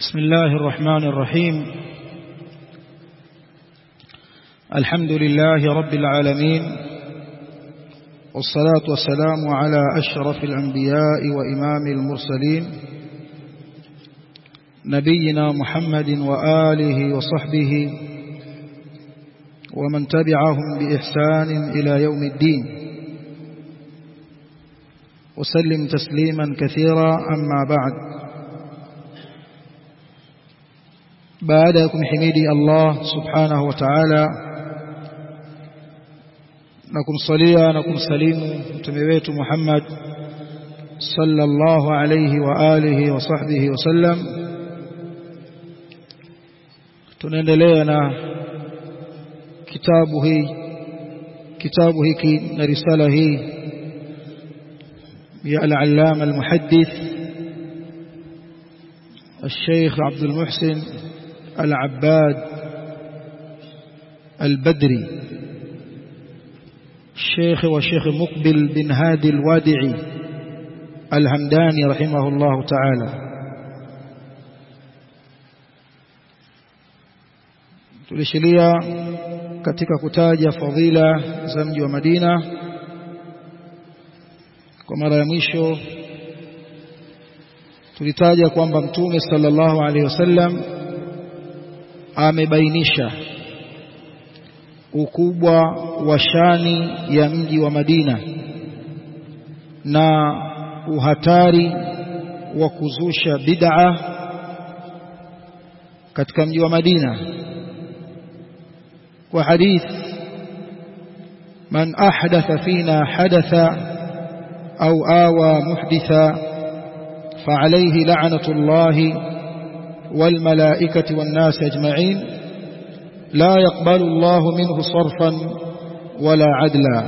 بسم الله الرحمن الرحيم الحمد لله رب العالمين والصلاة والسلام على أشرف الأنبياء وإمام المرسلين نبينا محمد وآله وصحبه ومن تبعهم بإحسان إلى يوم الدين وسلم تسليما كثيرا أما بعد baada ya kumhimidi Allah subhanahu wa ta'ala na kumsalia na kumsalimu mtume wetu Muhammad sallallahu alayhi wa alihi wa sahbihi wasallam tunaendelea na kitabu hii kitabu hiki na risala hii ya al-allama al-muhaddith الشيخ عبد المحسن العباد البدري الشيخ وشيخ مقبل بن هادي الوادعي الهمداني رحمه الله تعالى tulishilia katika kutaja fadhila za mji wa Madina kwa mara ya mwisho tulitaja kwamba mtume sallallahu alaihi wasallam amebainisha ukubwa wa shani ya mji wa Madina na uhatari wa kuzusha bid'a katika mji wa Madina kwa hadith man ahdatha fina hadatha au awa muhditha فعليه لعنة الله والملائكة والناس أجمعين لا يقبل الله منه صرفا ولا عدلا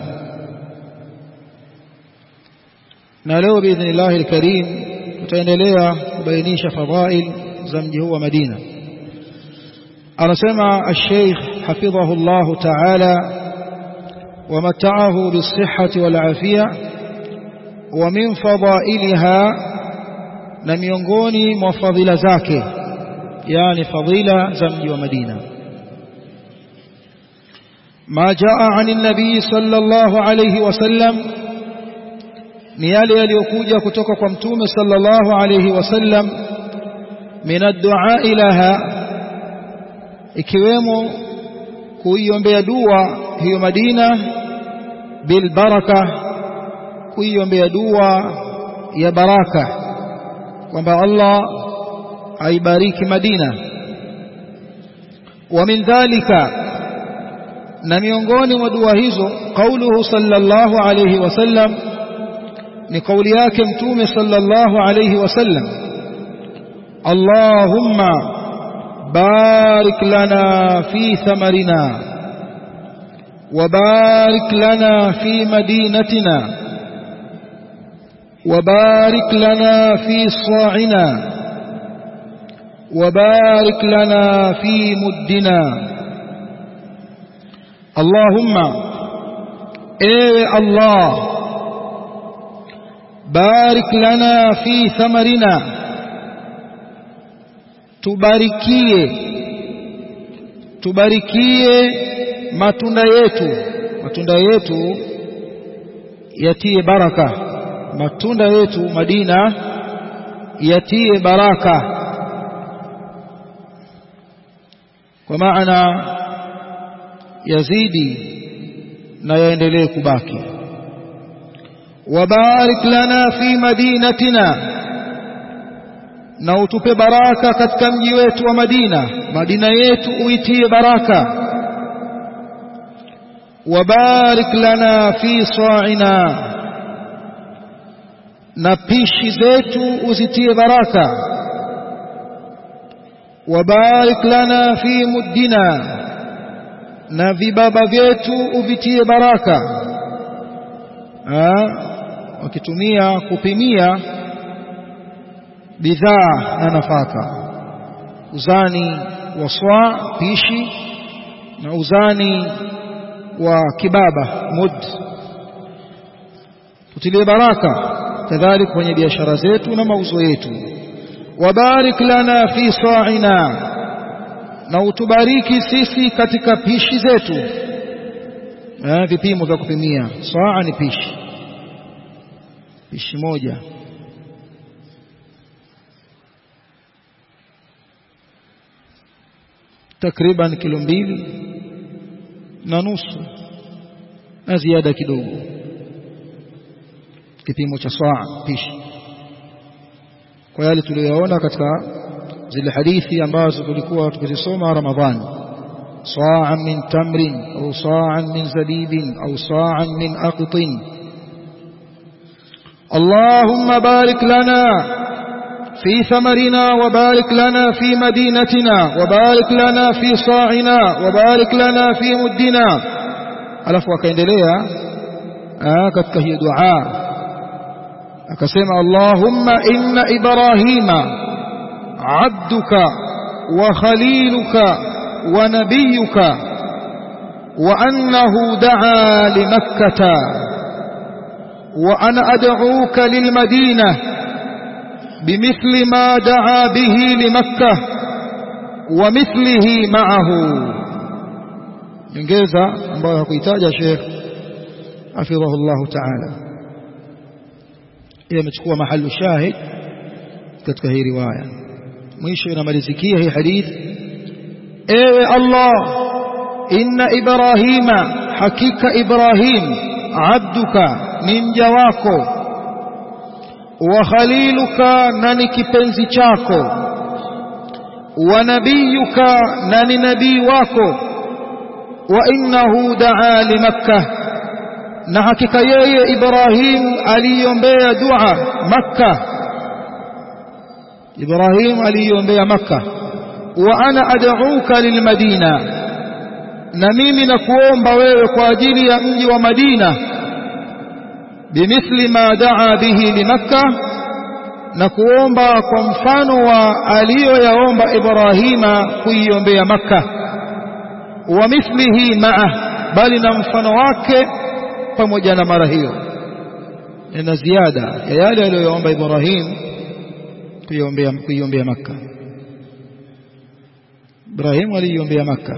نالو بإذن الله الكريم تتنليا بينيش فضائل زمجه ومدينة أرسمع الشيخ حفظه الله تعالى ومتعه بالصحة والعافية ومن فضائلها na miongoni mwa fadhila zake yani fadhila za mji wa Madina ma jaa ani nabii sallallahu alayhi wasallam ni yale yaliyokuja kutoka kwa mtume sallallahu alayhi wasallam min ad-du'a ilaha ikiwemo kuiombea dua hiyo Madina bil baraka kuiombea dua ya baraka kwamba Allah aibariki Madina wa min dhalika na miongoni mwa dua hizo kauluhu sallallahu alayhi wasallam ni kauli yake mtume sallallahu alayhi wasallam Allahumma barik lana fi thamarina وبارك لنا في مدينتنا وبارك لنا في صاعنا وبارك لنا في مدنا اللهم اي الله بارك لنا في ثمرنا tubarikie tubarikie matunda yetu matunda yetu yatie baraka matunda yetu Madina yatie baraka kwa maana yazidi na yaendelee kubaki wabarik lana fi madinatina na utupe baraka katika mji wetu wa Madina Madina yetu uitie baraka wabarik lana fi sa'ina na pishi zetu uzitie baraka wabarik lana fi muddina na vibaba vyetu uvitie baraka wakitumia kupimia bidhaa na nafaka uzani wa swa pishi na uzani wa kibaba mud tutilie baraka kadhalika kwenye biashara zetu na mauzo yetu wabarik lana fi sa'ina na utubariki sisi katika pishi zetu eh, vipimo vya kupimia saa ni pishi pishi moja takriban kilo mbili na nusu na ziada kidogo kipimo cha saa pishi kwa yale tuliyoona katika zile hadithi ambazo tulikuwa tukizisoma Ramadhani صاعا من تمر أو صاعا من زبيب أو صاعا من أقط اللهم بارك لنا في ثمرنا وبارك لنا في مدينتنا وبارك لنا في صاعنا وبارك لنا في مدنا alafu akaendelea katika hiyo dua akasema Allahumma inna Ibrahima abduka wa khaliluka ونبيك وأنه دعا لمكة وأنا أدعوك للمدينة بمثل ما دعا به لمكة ومثله معه ينجيزا ambayo hakuitaja Sheikh hafidhahu Allah Ta'ala ile imechukua mahali shahid katika hii riwaya mwisho inamalizikia hii hadithi ewe Allah inna ibrahima hakika ibrahim abduka ni mja wako wa khaliluka na ni kipenzi chako wa nabiyuka na ni nabii wako wa innahu daa limakkah na hakika yeye ibrahim aliombea dua makkah ibrahim aliombea makkah wa ana ad'uka lilmadina na mimi nakuomba wewe kwa ajili ya mji wa Madina bimithli ma daa bihi limakka na kuomba kwa mfano wa aliyoyaomba Ibrahima kuiombea Makka wa mithlihi ma'a bali na mfano wake pamoja na mara hiyo na ziada ya yale aliyoyaomba Ibrahim kuiombea kuiombea Makka Ibrahim aliiombea Makka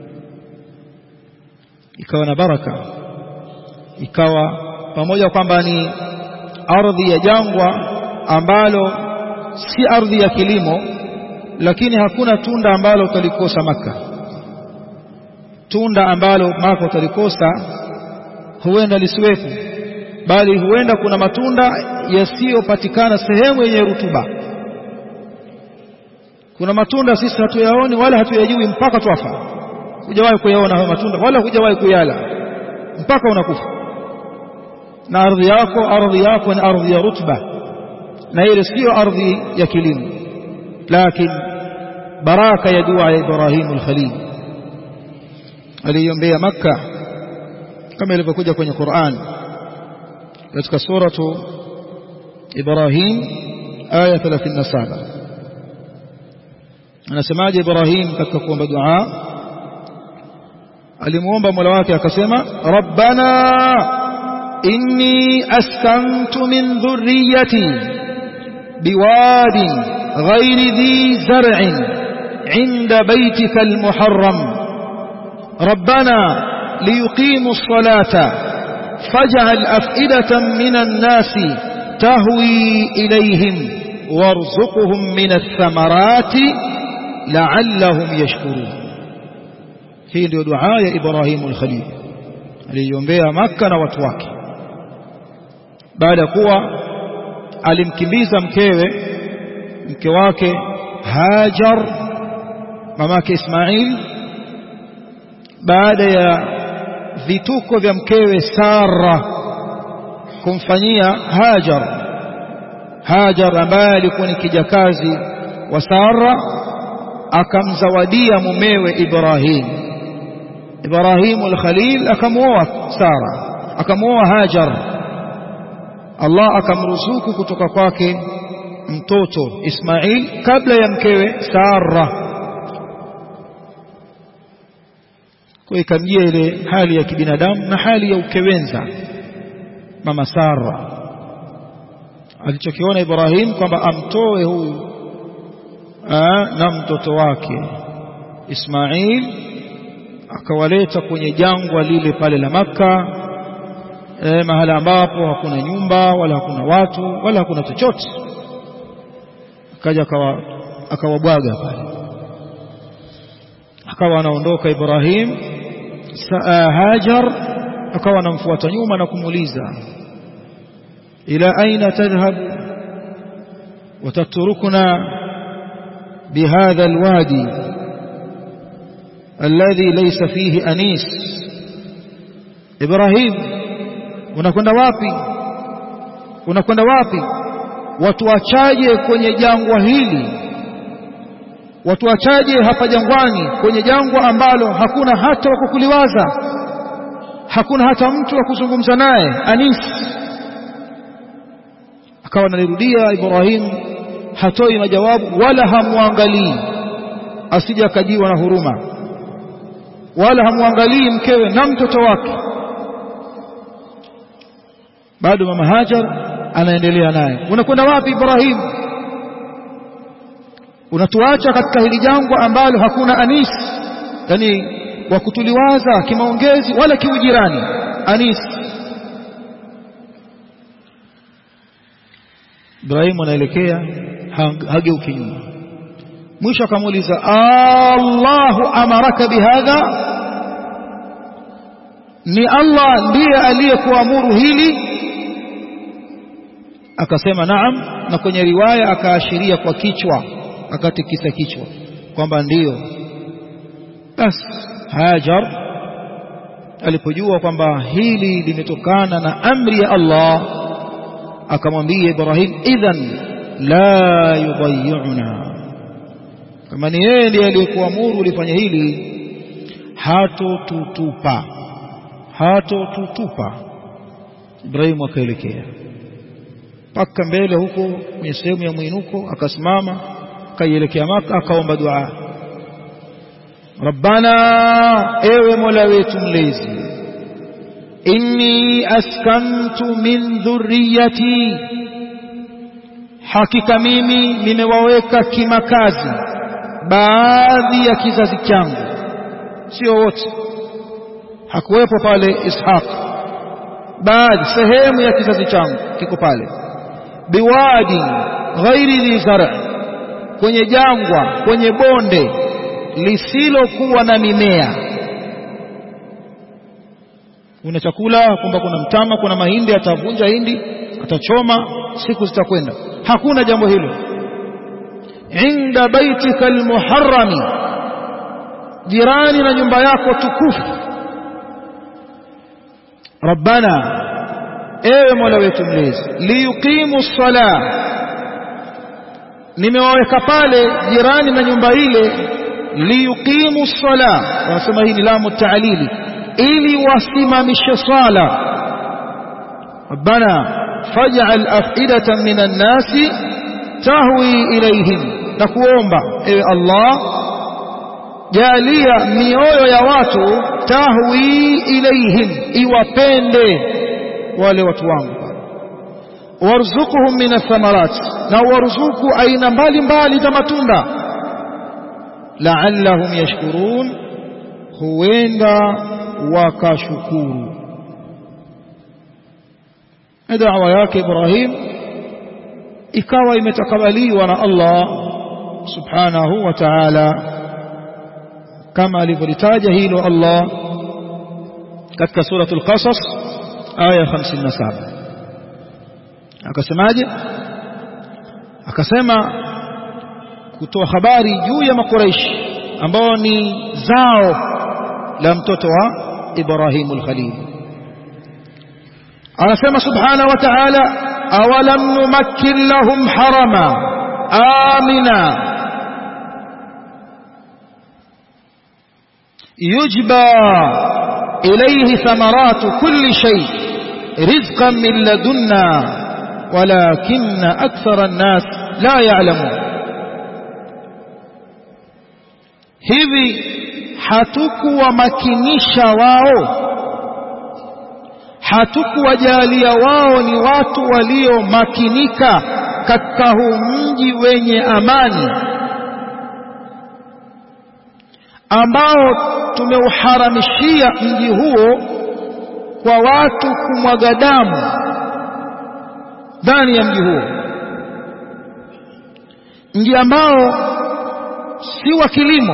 ikawa na baraka ikawa pamoja kwamba ni ardhi ya jangwa ambalo si ardhi ya kilimo lakini hakuna tunda ambalo utalikosa maka tunda ambalo maka utalikosa huenda lisiwepo bali huenda kuna matunda yasiyopatikana sehemu yenye rutuba kuna matunda sisi hatuyaoni wala hatuyajui mpaka twafa hujawahi kuyaona hayo matunda wala hujawahi kuyala mpaka unakufa na ardhi yako ardhi yako ni ardhi ya rutba na ile sio ardhi ya kilimo lakini baraka ya dua ya Ibrahim al-Khalil aliombea Makka kama ilivyokuja kwenye Qur'an katika suratu Ibrahim aya 37 anasemaje Ibrahim katika kuomba dua alimuomba Mola wake akasema rabbana inni askantu min dhurriyyati بواد غير ذي زرع عند بيتك المحرم ربنا ليقيموا الصلاة فاجعل أفئدة من الناس تهوي إليهم وارزقهم من الثمرات لعلهم يشكرون hii ndio dua ya Ibrahimu al-Khalil aliyombea Makka na watu wake baada ya kuwa alimkimbiza mkewe mke wake Hajar mamake Ismail baada ya vituko vya mkewe Sara kumfanyia Hajar Hajar ambaye alikuwa ni kijakazi wa Sara akamzawadia mumewe Ibrahim Ibrahim al-Khalil akamuoa Sara akamuoa Hajar Allah akamruzuku kutoka kwake mtoto Ismail kabla ya mkewe Sara kwa ikamjia ile hali ya kibinadamu na hali ya ukewenza mama Sara alichokiona Ibrahim kwamba amtoe huyu na mtoto wake Ismail akawaleta kwenye jangwa lile pale la Makka e, mahala ambapo hakuna nyumba wala hakuna watu wala hakuna chochote akaja akawa akawabwaga pale akawa anaondoka Ibrahim saa Hajar akawa anamfuata nyuma na kumuuliza ila aina tadhhab وتتركنا بهذا الوادي الذي ليس فيه أنيس إبراهيم unakwenda wapi unakwenda wapi watuachaje kwenye jangwa hili watuachaje hapa jangwani kwenye jangwa ambalo hakuna hata wa kukuliwaza hakuna hata mtu wa kuzungumza naye anis akawa analirudia Ibrahim hatoi majawabu wala hamwangalii asije akajiwa na huruma wala hamwangalii mkewe na mtoto wake bado mama Hajar anaendelea naye unakwenda wapi Ibrahim unatuacha katika hili jangwa ambalo hakuna anis yani wa kutuliwaza kimaongezi wala kiujirani anis Ibrahim anaelekea hageuki nyuma mwisho akamuuliza Allahu amaraka bihadha ni Allah ndiye aliyekuamuru hili akasema naam na kwenye riwaya akaashiria kwa kichwa akatikisa kichwa kwamba ndiyo basi Hajar alipojua kwamba hili limetokana na amri ya Allah akamwambia Ibrahim idhan la yudayyuna kama ni yeye ndiye aliyekuamuru ulifanya hili hatotutupa hatotutupa Ibrahim akaelekea paka mbele huko kwenye sehemu ya mwinuko akasimama akaielekea Maka akaomba dua Rabbana ewe Mola wetu mlezi inni askantu min dhurriyati hakika mimi nimewaweka kimakazi baadhi ya kizazi changu sio wote hakuwepo pale Ishaq baadhi sehemu ya kizazi changu kiko pale biwadi ghairi dhi zar' kwenye jangwa kwenye bonde lisilokuwa na mimea una chakula kwamba kuna mtama kuna mahindi atavunja hindi atachoma siku zitakwenda hakuna jambo hilo inda baitika almuharrami jirani na nyumba yako tukufu rabbana ewe mola wetu mlezi liyuqimu sala nimewaweka pale jirani na nyumba ile liyuqimu sala wanasema hii ni lamu taalili ili wasimamishe swala rabbana faj'al af'idatan minan nasi tahwi ilayhim na kuomba ewe Allah jalia mioyo ya watu tahwi ilayhim iwapende wale watu wangu warzuquhum min athamarat na warzuku aina mbalimbali za matunda la'allahum yashkurun huenda wakashukuru da'wa yake Ibrahim ikawa imetakabaliwa na Allah subhanahu wa ta'ala kama alivyolitaja hilo Allah katika suratul qasas aya 57 akasemaje akasema kutoa habari juu ya makuraishi ambao ni zao la mtoto wa Ibrahimul Khalil anasema subhanahu wa ta'ala awalam numakkin lahum harama amina yujba ilayhi thamaratu kulli shay rizqan min ladunna walakinna akthara an-nas la ya'lamun hivi hatukuwamakinisha wao hatukuwajalia wao ni watu waliomakinika katika huu mji wenye amani ambao tumeuharamishia mji huo kwa watu kumwaga damu ndani ya mji huo mji ambao si wa kilimo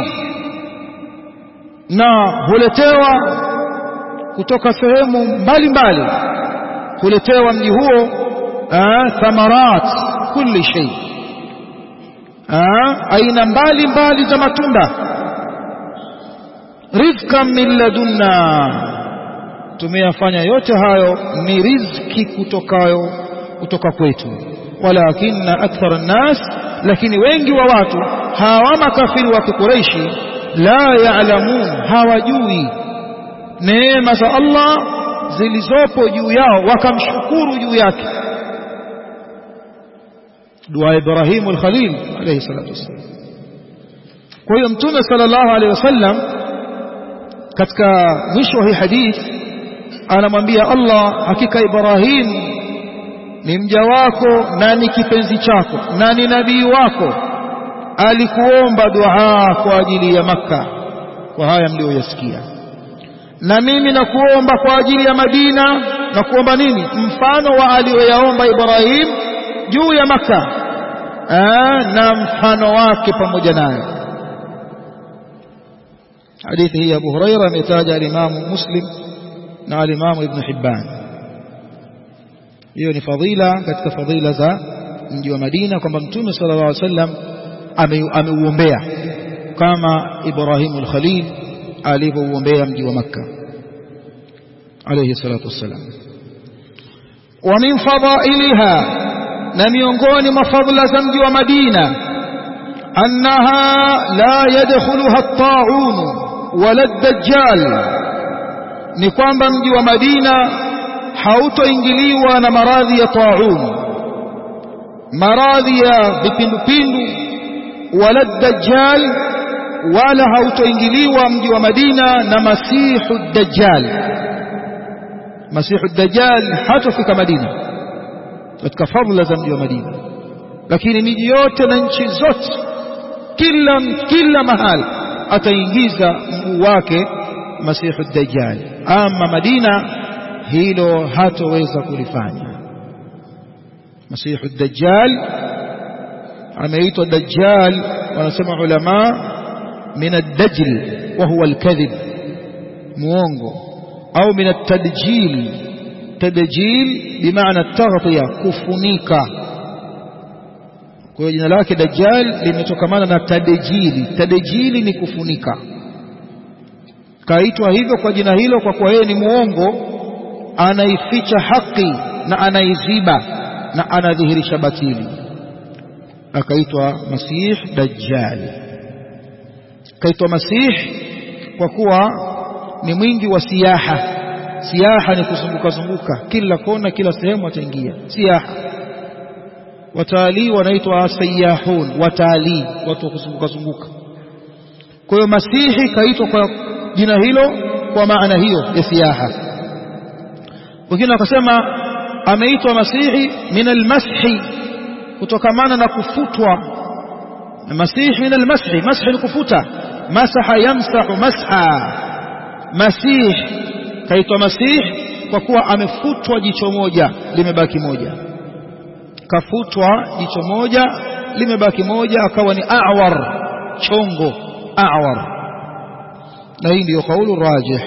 na huletewa kutoka sehemu mbalimbali huletewa mji huo thamarat kulli shay aina mbalimbali za matunda rizqan min ladunna tumeyafanya yote hayo ni riziki kutokayo kutoka kwetu walakinna akthara nnas lakini wengi wa watu hawa makafiri wa kikureishi la yaalamun hawajui neema za Allah zilizopo juu yao wakamshukuru juu yake dua Ibrahim al-Khalil alayhi salatu wasallam kwa hiyo mtume sallallahu alayhi wasallam katika mwisho wa hii hadith anamwambia Allah hakika Ibrahim ni mja wako na ni kipenzi chako na ni nabii wako alikuomba dua kwa ajili ya Makka kwa haya mlioyasikia na mimi nakuomba kwa ajili ya Madina na kuomba nini mfano wa aliyoyaomba Ibrahim juu ya Makka na mfano wake pamoja nayo hadithi hii Abu Huraira ametaja alimamu Muslim na alimamu Ibn Hibban hiyo ni fadhila katika fadhila za mji wa Madina kwamba Mtume sallallahu alaihi wasallam ameuombea kama Ibrahim al-Khalil alivyouombea mji wa Makka alayhi salatu wassalam wa min fadailiha na miongoni mwa fadhila za mji wa Madina annaha la yadkhuluha at-ta'un wala ad-dajjal ni kwamba mji wa Madina hautoingiliwa na maradhi ya ta'un maradhi ya vipindupindu wala dajjal wala hautoingiliwa mji wa Madina na masihu dajjal masihu dajjal hatofika Madina katika fadhila za mji wa Madina lakini miji yote na nchi zote kila kila mahali ataingiza mguu wake masihu dajjal ama Madina hilo hatoweza kulifanya masihu dajjal ameitwa dajjal wanasema ulama min ad-dajl wa huwa al-kadhib muongo au min at-tadjil tadjil bimaana at-taghtiya kufunika kwa hiyo jina lake dajjal limetokamana na tadjili tadjili ni kufunika kaitwa hivyo kwa jina hilo kwa kuwa yeye ni muongo anaificha haki na anaiziba na anadhihirisha batili akaitwa masih dajjal kaitwa masih kwa kuwa ni mwingi wa siyaha siyaha ni kuzunguka zunguka kila kona kila sehemu ataingia siyaha watalii wanaitwa sayahun watalii watu wa kuzunguka zunguka kwa hiyo masihi kaitwa kwa jina hilo kwa maana hiyo ya siyaha wengine wakasema ameitwa masihi min almashi kutokamana na kufutwa masihi min almashi mashi ni kufuta masaha yamsahu masha masih kaitwa masih kwa kuwa amefutwa jicho moja limebaki moja kafutwa jicho moja limebaki moja akawa ni awar chongo awar na hii ndiyo kaulu rajih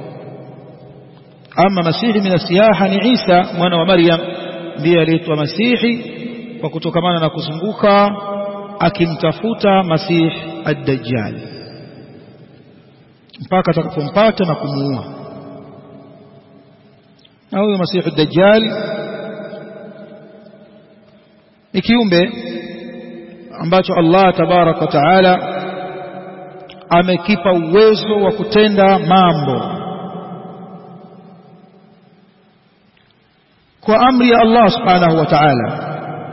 ama masihi min asiyaha ni Isa mwana wa Maryam ndiye aliitwa masihi kwa kutokamana na kuzunguka akimtafuta masih ad-dajjal mpaka atakapompata na kumuua na huyo masihi ad-dajjal ni kiumbe ambacho Allah tabarak wa taala amekipa uwezo wa kutenda mambo kwa amri ya Allah subhanahu wa ta'ala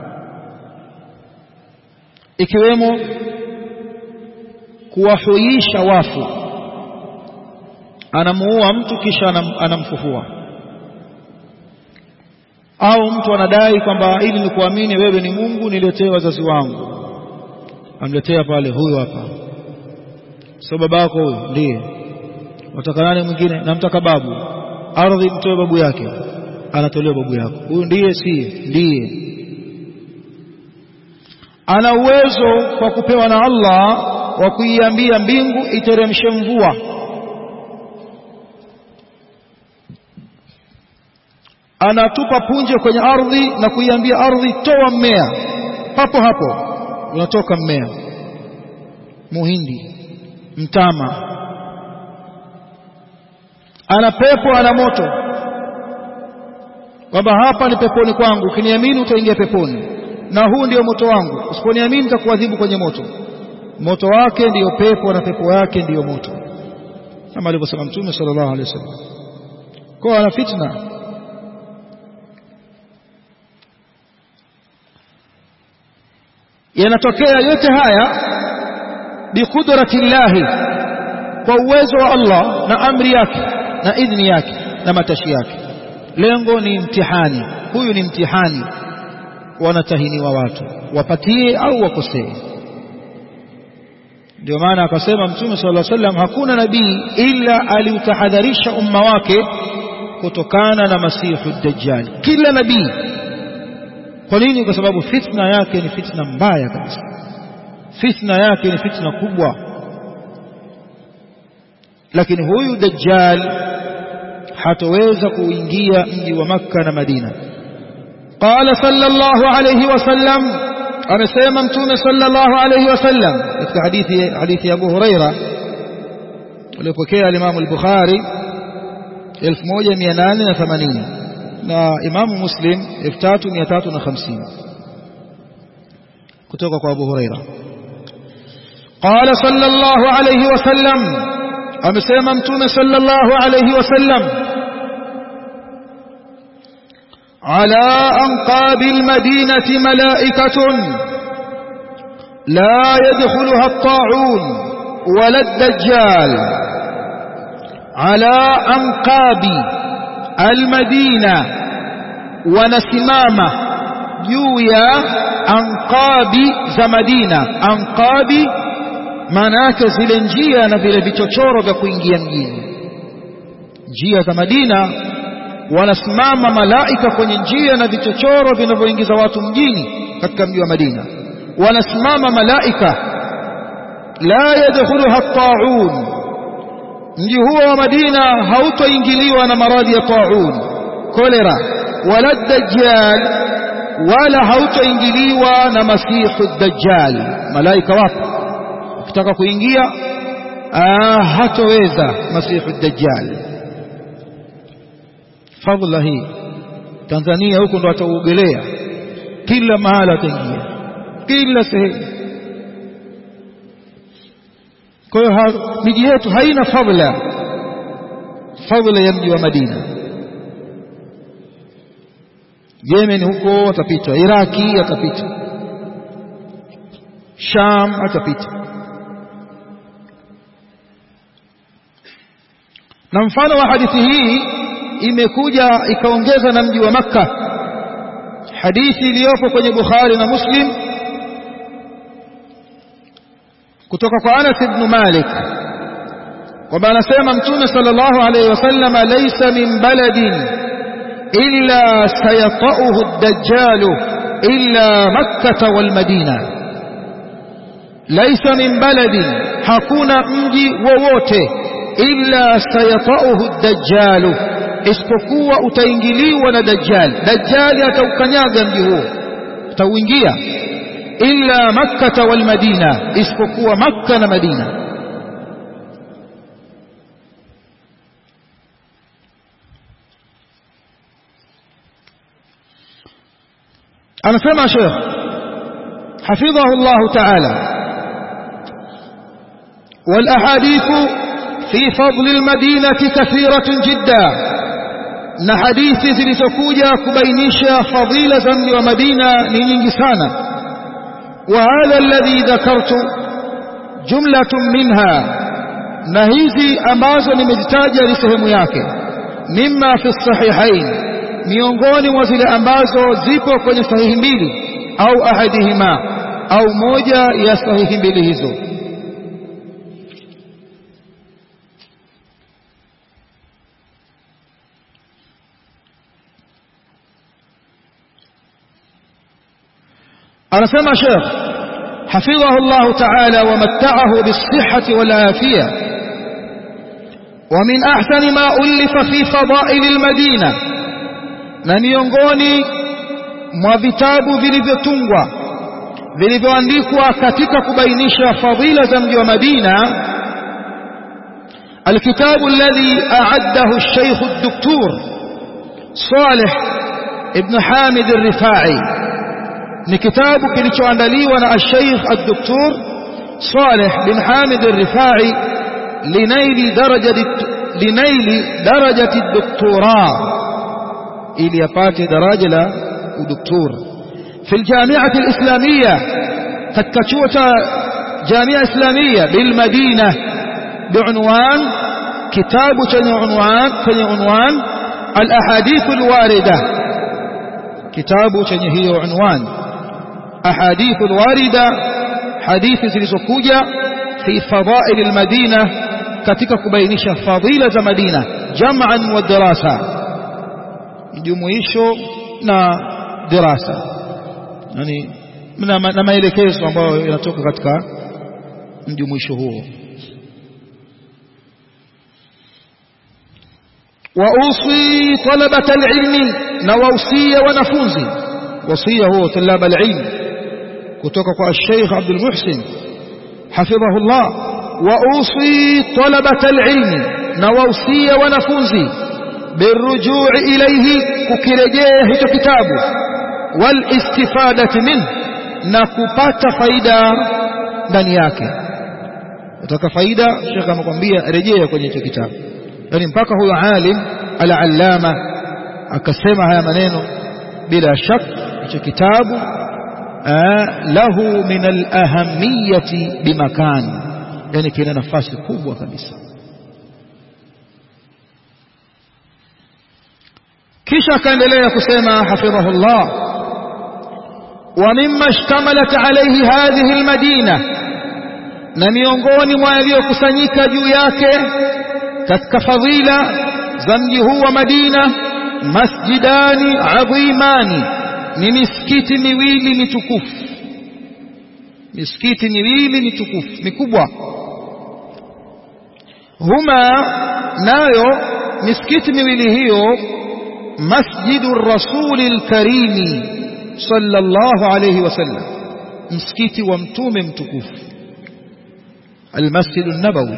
ikiwemo kuwahuisha wafu anamuua mtu kisha anam, anamfufua au mtu anadai kwamba ili nikuamini wewe ni Mungu niletee wazazi wangu amletea pale huyo hapa sio baba yako huyo ndiye wataka nani mwingine namtaka babu ardhi mtoe babu yake anatolewa babu yako huyu ndiye si ndiye ana uwezo kwa kupewa na Allah wa kuiambia mbingu iteremshe mvua anatupa punje kwenye ardhi na kuiambia ardhi toa mmea papo hapo unatoka mmea muhindi mtama ana pepo ana moto kwamba hapa ni peponi kwangu ukiniamini utaingia peponi na huu ndio moto wangu usiponiamini nitakuadhibu kwenye moto moto wake ndiyo pepo na pepo yake ndiyo moto kama alivyosema mtume sallallahu alaihi wasallam kwa ana fitna yanatokea yote haya biqudrati llahi kwa uwezo wa Allah na amri yake na idhni yake na matashi yake lengo ni mtihani huyu ni mtihani wanatahiniwa watu wapatie au wakosee ndio maana akasema mtume sallallahu alaihi wasallam hakuna nabii ila aliutahadharisha umma wake kutokana na masihu dajjal kila nabii kwa nini kwa sababu fitna yake ni fitna mbaya kabisa fitna yake ni fitna kubwa lakini huyu dajjal hatoweza kuingia mji wa makka na madina qala sallallahu alayhi wasallam amesema mtume sallallahu alayhi wasallam katika hadithi hadithi ya Abu Huraira aliyopokea al-Imam al-Bukhari 1880 na Imam Muslim 3350 kutoka kwa Abu Huraira قال صلى الله عليه وسلم amesema mtume sallallahu alayhi wasallam على أنقاب المدينة ملائكة لا يدخلها الطاعون ولا الدجال على أنقاب المدينة ونسمامة جويا أنقاب زمدينة أنقاب manake zile njia na vile vichochoro vya kuingia mjini njia za Madina wanasimama malaika kwenye njia na vichochoro vinavyoingiza watu mjini katika mji wa Madina wanasimama malaika la yadkhuluha at-ta'un mji huo wa Madina hautoingiliwa na maradhi ya ta'un kolera wala dajjal wala hautoingiliwa na masihu dajjal malaika wapo ukitaka kuingia hatoweza masihu dajjal fadhila hii Tanzania huko ndo atauogelea kila mahala ataingia kila sehemu kwa hiyo miji yetu haina fadhila fadhila ya mji wa Madina Yemen huko atapita Iraki atapita Sham atapita na mfano wa hadithi hii imekuja ikaongeza na mji wa Makka hadithi iliyopo kwenye Bukhari na Muslim kutoka kwa Anas ibn Malik kwamba anasema Mtume sallallahu alayhi wasallam laysa min baladin illa sayata'uhu ad-dajjal illa Makkah wal Madina laysa min baladin hakuna mji wowote illa sayata'uhu ad-dajjal isipokuwa utaingiliwa na dajjal dajjali ataukanyaga mji huo utauingia illa makkah wal madina isipokuwa makka na madina anasema sheikh حفظه الله تعالى والأحاديث في فضل المدينة كثيرة جدا na hadithi zilizokuja kubainisha fadhila za mji wa Madina ni nyingi sana wa hadha alladhi dhakartu jumlatun minha na hizi ambazo nimezitaja ni sehemu yake mimma fi sahihain miongoni mwa zile ambazo zipo kwenye sahihi mbili au ahadihima au moja ya sahihi mbili hizo anasema Sheikh حفظه الله تعالى ومتعه بالصحة والعافية ومن أحسن ما ألف في فضائل المدينة na miongoni mwa vitabu vilivyotungwa vilivyoandikwa katika kubainisha fadhila za mji wa Madina الكتاب الذي أعده الشيخ الدكتور صالح ابن حامد الرفاعي ni kitabu kilichoandaliwa na al-Sheikh al-Doktor Saleh bin Hamid al-Rifai linaili darajati linaili darajati doktora ili apate daraja la udoktor في الجامعة الإسلامية katika chuo cha Jamia Islamia bil Madina biunwan kitabu chenye unwan chenye unwan al-ahadith al-warida kitabu chenye hiyo unwan أحاديث الواردة حديث zilizokuja في فضائل المدينة katika kubainisha fadhila za Madina jam'an wa dirasa mjumuisho na dirasa yani na maelekezo ambayo yanatoka katika mjumuisho huo وأوصي طلبة العلم نوصي ونفوزي وصية هو طلاب العلم kutoka kwa Sheikh Abdul Muhsin hafidhahu Allah wa usi talabata alilmi na wausia wanafunzi birujui ilayhi kukirejea hicho kitabu wal istifadati min na kupata faida ndani yake utaka faida Sheikh amekwambia rejea kwenye hicho kitabu yani mpaka huyo alim al-allama akasema haya maneno bila shaka hicho kitabu له من الأهمية بمكان يعني كنا نفاس kubwa kabisa kisha akaendelea kusema hafidhahu Allah ومما اشتملت عليه هذه المدينة na miongoni mwa yaliyokusanyika juu yake katika fadhila za mji huu wa Madina masjidani adhimani ni misikiti miwili mitukufu misikiti miwili mitukufu mikubwa huma nayo misikiti miwili hiyo masjidu rasuli lkarimi sallallahu alayhi wasallam msikiti wa mtume mtukufu almasjidu nabawi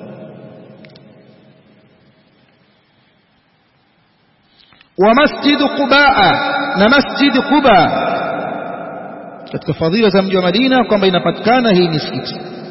wa masjidu qubaa na masjid Quba katika fadhila za mji wa Madina kwamba inapatikana hii misikiti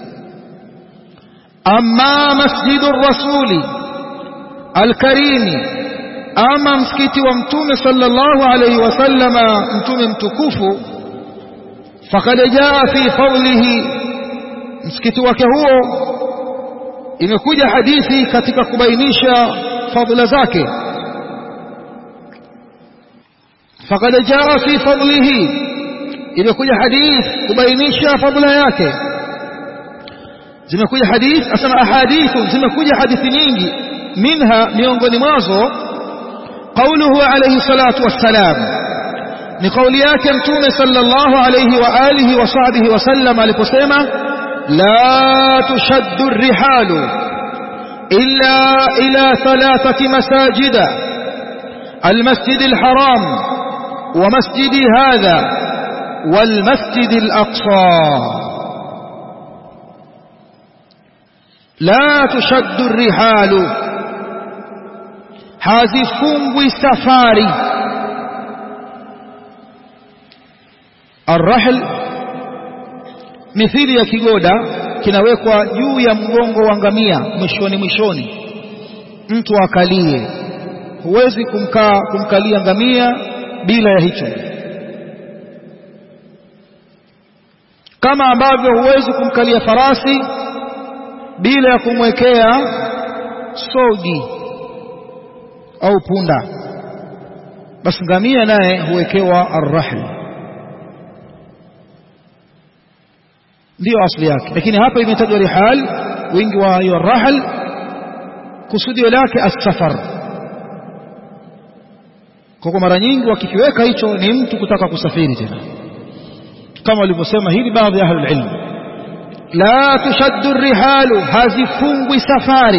amma masjidu rasuli alkarimi ama msikiti wa mtume sallallahu alayhi wasallama mtume mtukufu faqad jaa fi fadlihi msikiti wake huo imekuja hadithi katika kubainisha fadhila zake فقد جاء في فضله imekuja hadith kubainisha fadhila yake zimekuja hadith asema ahadithu zimekuja hadithi nyingi minha miongoni mwazo قوله عليه الصلاة والسلام ni kauli yake mtume sallallahu alayhi wa alihi wa sahbihi wasallam aliposema la tushaddu rihalu illa ila thalathati masajida المسجد الحرام ومسجد هذا والمسجد الأقصى لا تشد الرحال hazifungwi safari arrahl mithili ya kigoda kinawekwa juu ya mgongo wa ngamia mwishoni mwishoni mtu akalie huwezi kumkaa kumkalia ngamia bila ya hicho kama ambavyo huwezi kumkalia farasi bila ya kumwekea sogi au punda basi ngamia naye huwekewa arrahl ndiyo asli yake lakini hapa imetajwa rihal wingi wa hiyo rahl kusudio lake as-safar kwa mara nyingi wakikiweka hicho ni mtu kutaka kusafiri tena kama walivyosema hili baadhi ya ahlul ilm la tushaddu rihalu hazifungwi safari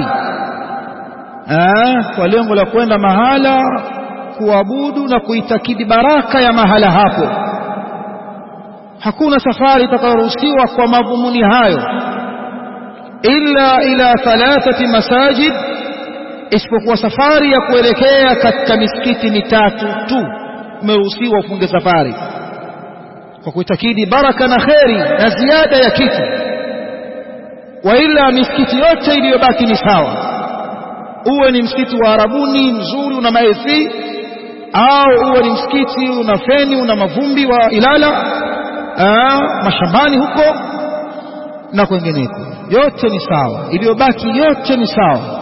ah kwa lengo la kwenda mahala kuabudu na kuitakidi baraka ya mahala hapo hakuna safari itakayoruhusiwa kwa madhumuni hayo illa ila thalathati masajid isipokuwa safari ya kuelekea katika misikiti mitatu tu umeruhusiwa ufunge safari kwa kuitakidi baraka na kheri na ziada ya kitu wa ila misikiti yote iliyobaki ni sawa uwe ni msikiti wa arabuni mzuri una maefi au uwe ni msikiti una feni una mavumbi wa ilala aa, mashambani huko na kwengineko yote ni sawa iliyobaki yote ni sawa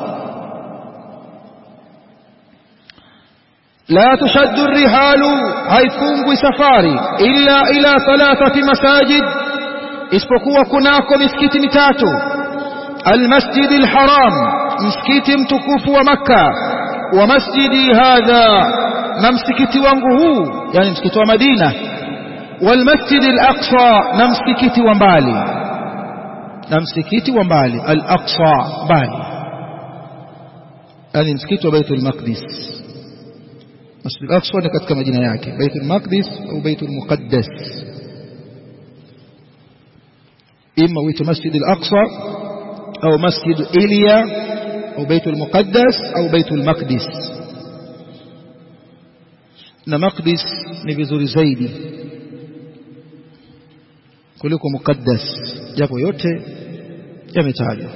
لا تشد الرحال haifungwi safari illa ila thalathati masajid isipokuwa kunako misikiti mitatu almasjid alharam msikiti mtukufu wa makka wa masjidi hadha na msikiti wangu huu yani msikiti wa madina walmasjid alaqsa na msikiti wa mbali na msikiti wa mbali alaqsa mbali yani msikiti wa baitul maqdis Masjid al-Aqsa ni katika majina yake Baitul Maqdis au Baitul Muqaddas ima huitwa Masjid al-Aqsa au Masjid Iliya au Baitul Muqaddas au Baitul Maqdis na Maqdis ni vizuri zaidi kuliko Muqaddas japo yote yametajwa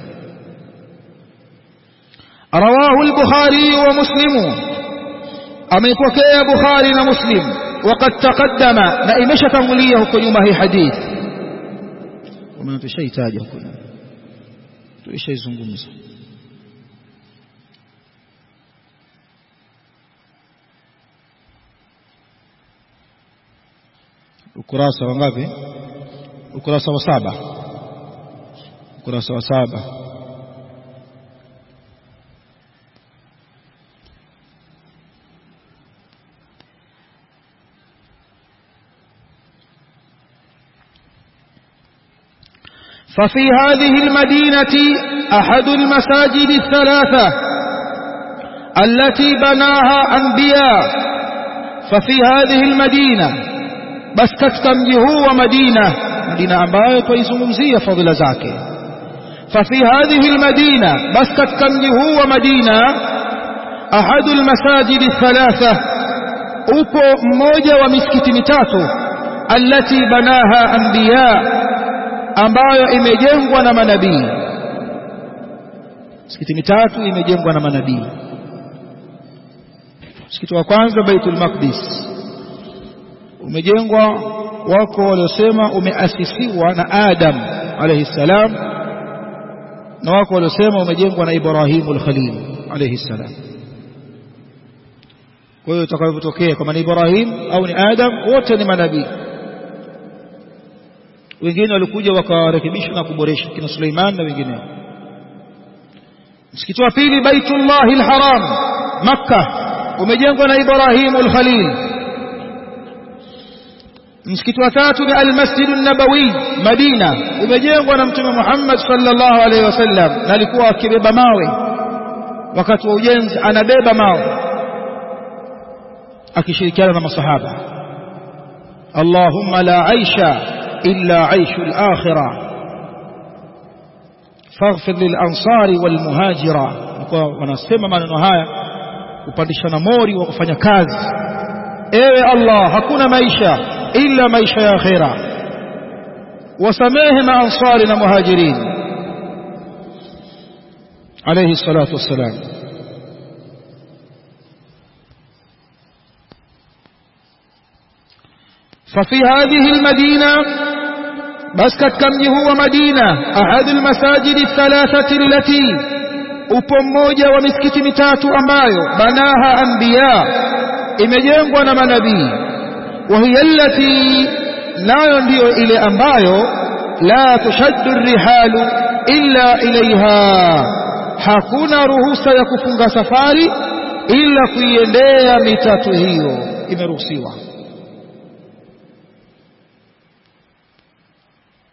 رواه البخاري ومسلم ameipokea Bukhari na Muslim وقد تقدم na imeshatangulia huko nyuma hii hadith kama tushaitaja huko tulishaizungumza ukurasa wa ngapi ukurasa wa saba ukurasa wa saba ففي هذه المدينة أحد المساجد الثلاثة التي بناها أنبياء ففي هذه المدينة بس كتكم هو مدينة مدينة أمباية ويزمزية فضل زاكي ففي هذه المدينة بس كتكم هو مدينة أحد المساجد الثلاثة upo mmoja wa misikiti mitatu allati banaha anbiya ambayo imejengwa na manabii misikiti mitatu imejengwa na manabii msikiti wa kwanza Baitul Maqdis umejengwa wako waliosema umeasisiwa na Adam alayhi salam na wako waliosema umejengwa na Ibrahimul Khalil alayhi salam kwa hiyo itakavyotokea kama ni Ibrahim au ni Adam wote ni manabii wengine walikuja wakarekebisha na kuboresha kina Suleiman na wengineo msikiti wa pili Baitullahi al-Haram Makkah umejengwa na Ibrahim al-Khalil msikiti wa tatu ni al-Masjid an-Nabawi Madina umejengwa na Mtume Muhammad sallallahu alaihi wasallam na alikuwa akibeba mawe wakati wa ujenzi anabeba mawe akishirikiana na masahaba Allahumma la aisha illa aishu al-akhirah faghfir lil ansari wal muhajira kwa wanasema maneno haya kupandishana mori wa kufanya kazi ewe Allah hakuna maisha illa maisha ya akhira wasamehe maansari na muhajirin alayhi salatu wassalam ففي هذه المدينة بس كم هو مدينة أحد المساجد الثلاثة التي upo mmoja wa misikiti mitatu ambayo banaha anbiya imejengwa na manabii wa hiya allati nayo ndiyo ile ambayo la tushaddu rihalu illa ilaiha hakuna ruhusa ya kufunga safari ila kuiendea mitatu hiyo imeruhusiwa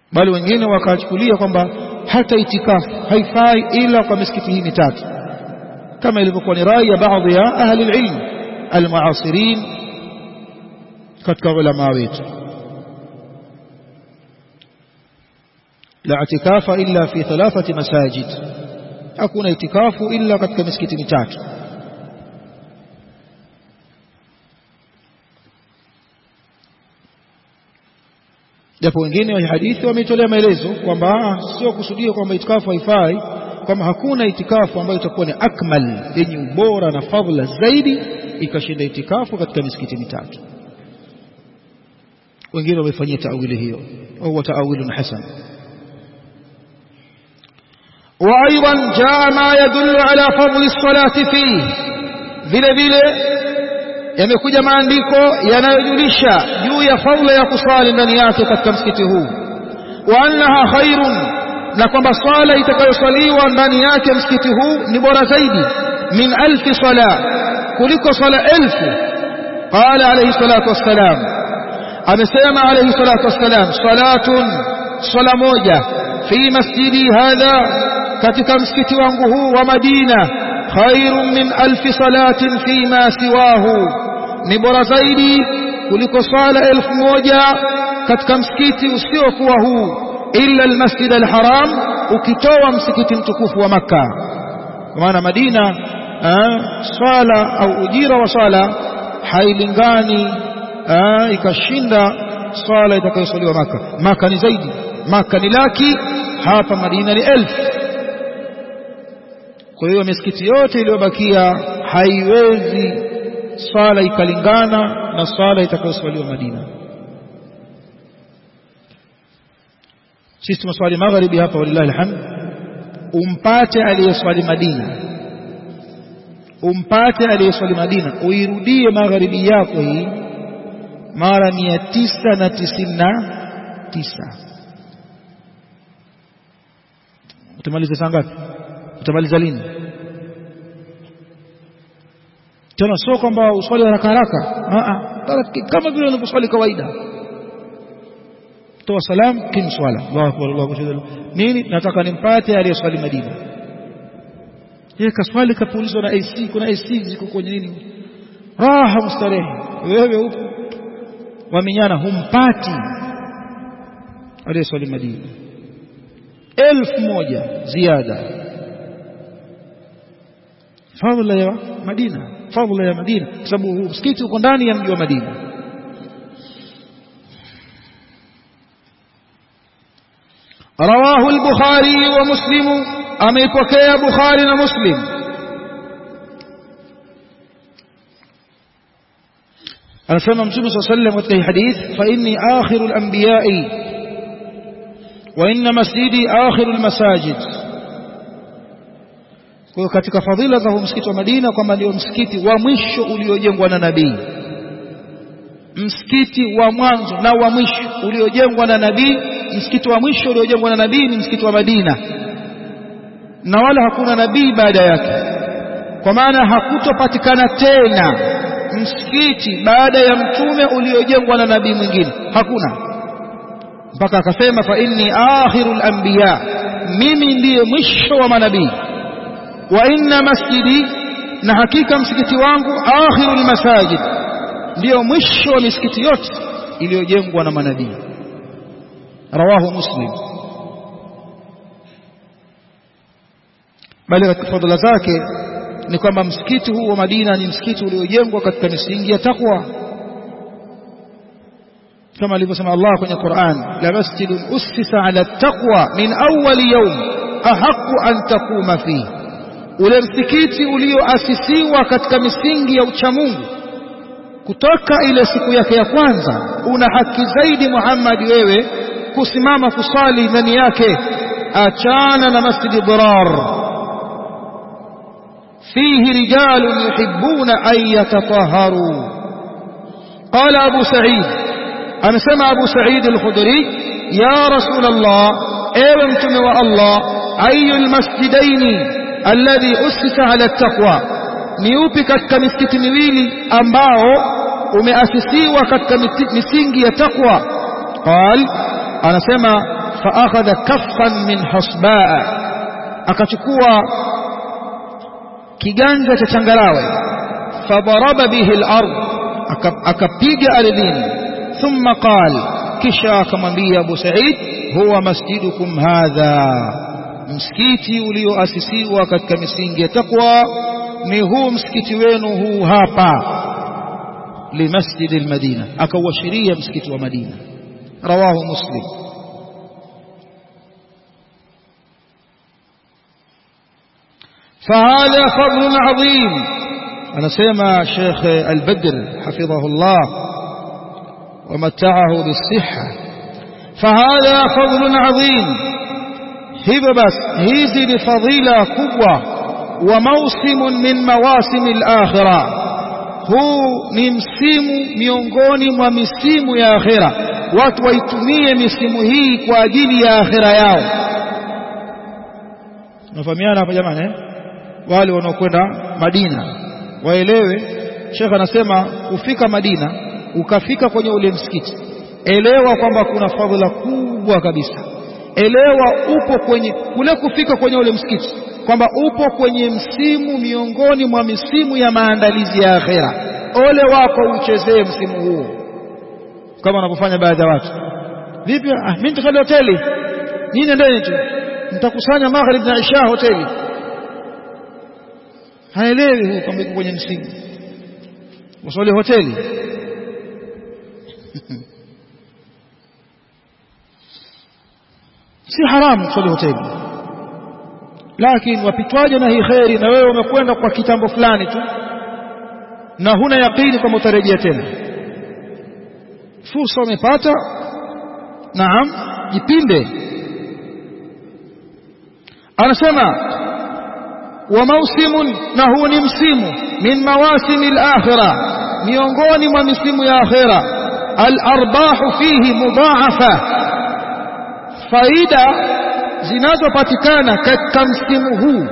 bali wengine wakachukulia kwamba hata itikafu haifai ila kwa misikiti hii mitatu kama ilivyokuwa ni rai ya baadhi ya ahli ilm almuasirin katika ulama wetu la itikafa illa fi thalathati masajid hakuna itikafu illa katika misikiti mitatu japo wengine wa hadithi wametolea maelezo kwamba sio kusudia kwamba itikafu haifai kwamba hakuna itikafu ambayo itakuwa ni akmal yenye ubora na fadhila zaidi ikashinda itikafu katika misikiti mitatu wengine wamefanyia taawili hiyo au taawilun hasan وايضا جاء ما يدل على فضل الصلاه فيه vile vile yamekuja maandiko yanayojulisha juu ya fadhila ya kusali ndani yake katika msikiti huu wa annaha khairun na kwamba swala itakayoswaliwa ndani yake msikiti huu ni bora zaidi min alfi sala kuliko swala elfu qala alayhi salatu wassalam amesema alayhi salatu wassalam salatun swala moja fi masjidi hadha katika msikiti wangu huu wa Madina khairun min alfi salatin fi ma siwahu ni bora zaidi kuliko swala elfu moja katika msikiti usiokuwa huu illa almasjid alharam ukitoa msikiti mtukufu wa makka kwa maana madina swala au ujira wa swala hailingani ikashinda swala itakayoswaliwa maka maka ni zaidi maka ni laki hapa madina ni elfu kwa hiyo misikiti yote iliyobakia haiwezi swala ikalingana na swala itakayoswaliwa madina sisi tumeswali magharibi hapa walillahi alhamd umpate aliyeswali Madina umpate aliyeswali Madina uirudie magharibi yako hii mara mia tisa na tisini na tisa utamaliza saa ngapi utamaliza lini tena sio kwamba uswali haraka haraka kama vile unavyoswali kawaida toa salam kim swala Allahu akbar Allahu akbar nini nataka nimpate aliyeswali Madina yeye kaswali kapulizwa na AC kuna AC ziko kwenye nini raha mustarehe wewe upo wamenyana humpati aliyeswali Madina elfu moja ziada fadhila ya Madina fadhila ya Madina kwa sababu msikiti uko ndani ya mji wa Madina رواه البخاري ومسلم أميبكي بخاري ومسلم anasema mtume saa sallam katika hii hadith fa inni akhiru lambiyai wa inna masjidi akhiru lmasajid kwa hiyo katika fadhila za huu msikiti wa madina kwamba ndio msikiti wa mwisho uliojengwa na nabii msikiti wa mwanzo na wa mwisho uliojengwa na nabii msikiti wa mwisho uliojengwa na nabii ni msikiti wa Madina na wala hakuna nabii baada yake kwa maana hakutopatikana tena msikiti baada ya mtume uliojengwa na nabii mwingine hakuna mpaka akasema fa inni akhirul anbiya mimi ndiye mwisho wa manabii wa inna masjidi na hakika msikiti wangu akhirul masajid ndiyo mwisho wa misikiti yote iliyojengwa na manabii rawahu muslim bali katika fadhila zake ni kwamba msikiti huu wa Madina ni msikiti uliojengwa katika misingi ya takwa kama alivyosema Allah kwenye Qur'an la masjidun ussisa ala taqwa min awwal yawm ahqqu an taquma fihi ule msikiti ulioasisiwa katika misingi ya uchamungu kutoka ile siku yake ya kwanza una haki zaidi Muhammad wewe kusimama kusali ndani yake achana na masjidi dirar fihi rijalun yuhibbuna an yatatahharu qala abu sa'id amesema abu sa'id al-khudri ya rasul allah ewe mtume wa allah ayu almasjidaini alladhi usisa ala at-taqwa ni upi katika misikiti miwili ambao umeasisiwa katika misingi ya takwa qal anasema فأخذ كفا من حصباء akachukua kiganja cha changarawe fadaraba bihi al-ard akapiga ardhini thumma qal kisha akamwambia Abu Sa'id huwa masjidukum hadha msikiti ulioasisiwa katika misingi ya takwa ni huu msikiti wenu huu hapa limasjid al-Madina akauashiria msikiti wa Madina rawahu Muslim فهذا فضل عظيم أنا سيما شيخ البدر حفظه الله ومتعه بالصحة فهذا فضل عظيم hivyo basi hizi ni fadhila kubwa wa mausimun min mawasimi al-akhirah huu ni msimu miongoni mwa misimu ya akhira watu waitumie misimu hii kwa ajili ya akhira yao nafahamiana hapa jamani eh? wale wanaokwenda Madina waelewe Sheikh anasema kufika Madina ukafika kwenye ule msikiti elewa kwamba kuna fadhila kubwa kabisa elewa upo kwenye kule kufika kwenye ule msikiti kwamba upo kwenye msimu miongoni mwa misimu ya maandalizi ya akhera ole wako uchezee msimu huo kama wanavyofanya baadhi ya watu vipi ah mimi nitakwenda hoteli nyinyi ndeni tu mtakusanya maghrib na isha hoteli haelewi huyo kwamba yuko kwenye msimu usali hoteli si haramu kusali hoteli lakini wapitwaje na hii kheri na wewe umekwenda kwa kitambo fulani tu na huna yakini kwamba utarejea tena fursa umepata naam jipinde anasema wa mausimun na huu ni msimu min mawasimi al-akhirah miongoni mwa misimu ya akhira al-arbahu fihi mudha'afa faida zinazopatikana katika msimu huu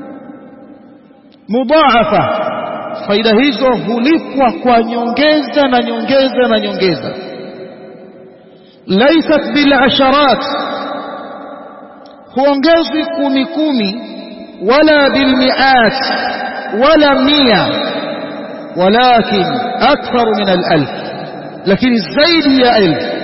mudhaafa faida hizo hulipwa kwa nyongeza na nyongeza na nyongeza laysat bil asharat huongezwi kumi kumi wala bil mi'at wala mia walakin akthar min al alf lakini zaidi ya elfu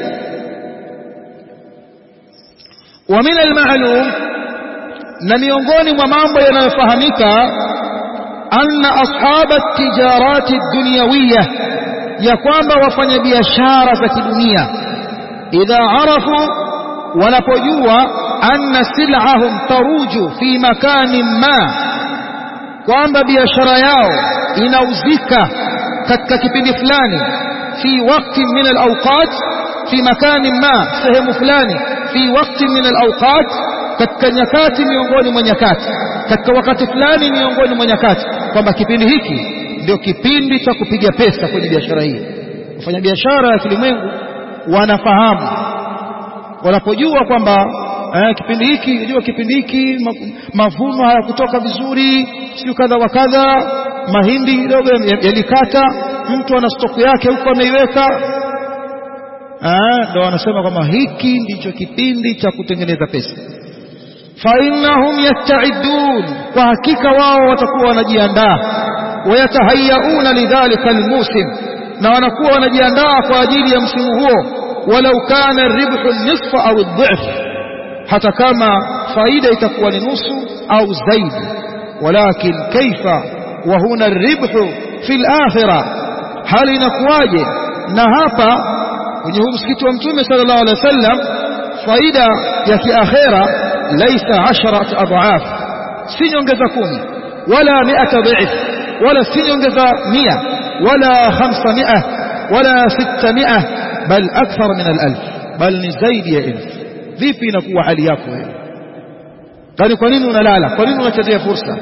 ومن المعلوم na miongoni mwa mambo yanayofahamika anna ashab at-tijarat ad-dunyawiyya ya kwamba wafanyabiashara za kidunia idha arafu wanapojua anna sil'ahum taruju fi makanin ma kwamba biashara yao inauzika katika kipindi fulani fi wakati min al-awqat fi makanin ma sehemu fulani fi wakati min al-awqat katika nyakati miongoni mwa nyakati katika wakati fulani miongoni mwa nyakati kwamba kipindi hiki ndio kipindi cha kupiga pesa kwenye biashara hii wafanya biashara ya kilimwengu wanafahamu wanapojua kwamba eh, kipindi hiki unajua kipindi hiki mavuno hayakutoka vizuri sio kadha wa kadha mahindi kidogo yalikata mtu ana stoku yake huko ameiweka ndo wanasema kwamba hiki ndicho kipindi cha kutengeneza pesa فإنهم يستعدون وحقيقة wao watakuwa wanajiandaa wayatahayauna lidhalika almusim na wanakuwa wanajiandaa kwa ajili ya msimu huo walau kana ribhu nisfa au dhif hata kama faida itakuwa ni nusu au zaidi walakin kaifa wa huna ribhu fil akhirah hali inakuwaje na hapa kwenye huu msikiti wa mtume sallallahu alaihi wasallam faida ya kiakhera laisa asharat adhaaf si nyongeza kumi wala miata dhif wala si nyongeza mia wala khamsamia wala sittamia bal akthar min alalf bal ni zaidi ya elfu vipi inakuwa hali yako wewe kwani kwa nini unalala kwa nini unachezea fursa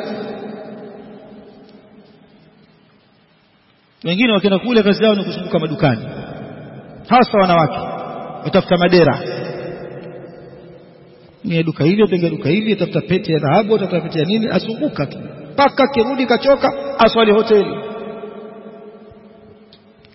wengine wakienda kule kazi yao ni kuzunguka madukani hasa wanawake watafuta madera ni duka hili atenge duka hili atafuta pete ya dhahabu atafuta pete ya nini azunguka tu mpaka kirudi kachoka aswali hoteli